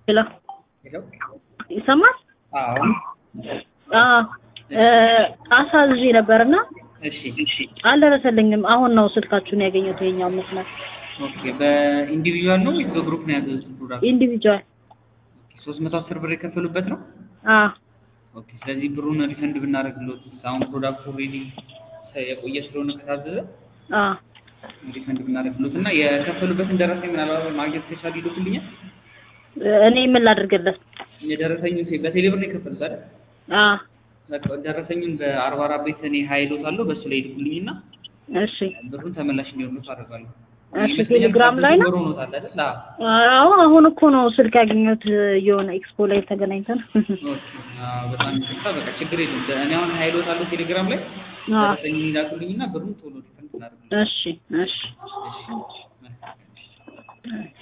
ሄሎ ሄሎ ይሰማል? አዎ አዎ አሳዝዤ ነበርና እሺ አልደረሰልኝም። አሁን ነው ስልካችሁን ያገኘሁት ይሄኛው መስመር ኦኬ በኢንዲቪጁዋል ነው ወይስ በግሩፕ ነው ያዘዙት ፕሮዳክት ኢንዲቪጁዋል። ሶስት መቶ አስር ብር የከፈሉበት ነው አዎ ኦኬ ስለዚህ ብሩን ሪፈንድ ብናደርግሎት አሁን ፕሮዳክቱ ኦልሬዲ የቆየ ስለሆነ ከታዘዘ አዎ ሪፈንድ ብናደርግሎት እና የከፈሉበትን ደረሰኝ ምናልባት ማግኘት ከቻሉ ይልኩልኛል እኔ ምን ላድርግለት? የደረሰኙ በቴሌብር ነው የከፈሉት አይደል አዎ በቃ ደረሰኙን በአርባ አራት ቤት እኔ ሀይሎት አለው በእሱ ላይ ይልኩልኝና እሺ ብሩን ተመላሽ እንዲሆንሎት አደርጋለሁ እሺ ቴሌግራም ላይ ነው? ብር ሆኖታል አይደል አዎ አዎ አሁን እኮ ነው ስልክ ያገኘሁት የሆነ ኤክስፖ ላይ ተገናኝተን አዎ በጣም ይቅርታ በቃ ችግር የለም እኔ አሁን ሀይሎት አለው ቴሌግራም ላይ አዎ ደረሰኙን ይላኩልኝና ብሩን ቶሎ ሪፈንድ እናደርግልኝ እሺ እሺ እሺ መልካም